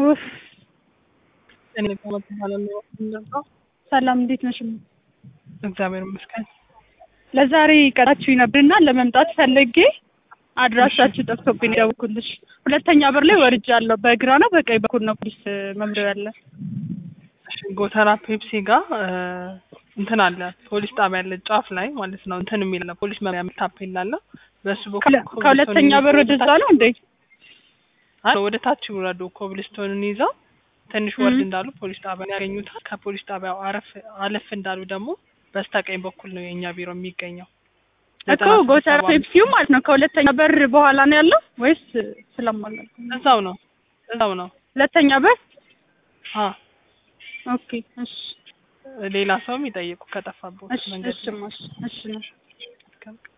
ውፍ እኔ ከመት እባላለሁ። እንደዛው ሰላም፣ እንዴት ነሽ? እግዚአብሔር ይመስገን። ለዛሬ ቀጣችሁ ነበርና ለመምጣት ፈልጌ አድራሻችሁ ጠፍቶብኝ ደውኩልሽ። ሁለተኛ በር ላይ ወርጃለሁ። በግራ ነው በቀኝ በኩል ነው ፖሊስ መምሪያ ያለ? እሺ፣ ጎተራ ፔፕሲ ጋር እንትን አለ ፖሊስ ጣቢያ ያለ ጫፍ ላይ ማለት ነው። እንትን የሚል ነው ፖሊስ መምሪያ ታፔላ አለ። በሱ በኩል ከሁለተኛ በር ወደዛ ነው እንዴ? አይ ወደ ታች ይውረዱ። ኮብልስቶንን ይዘው ትንሽ ወርድ እንዳሉ ፖሊስ ጣቢያ ያገኙታል። ከፖሊስ ጣቢያው አረፍ አለፍ እንዳሉ ደግሞ በስተቀኝ በኩል ነው የእኛ ቢሮ የሚገኘው። እኮ ጎተራ ፔፕሲው ማለት ነው። ከሁለተኛ በር በኋላ ነው ያለው ወይስ ስለማላውቅ? እዛው ነው እዛው ነው። ሁለተኛ በር አ ኦኬ። እሺ ሌላ ሰውም ይጠይቁ ከጠፋበት እሺ መንገድ እሺ እሺ እሺ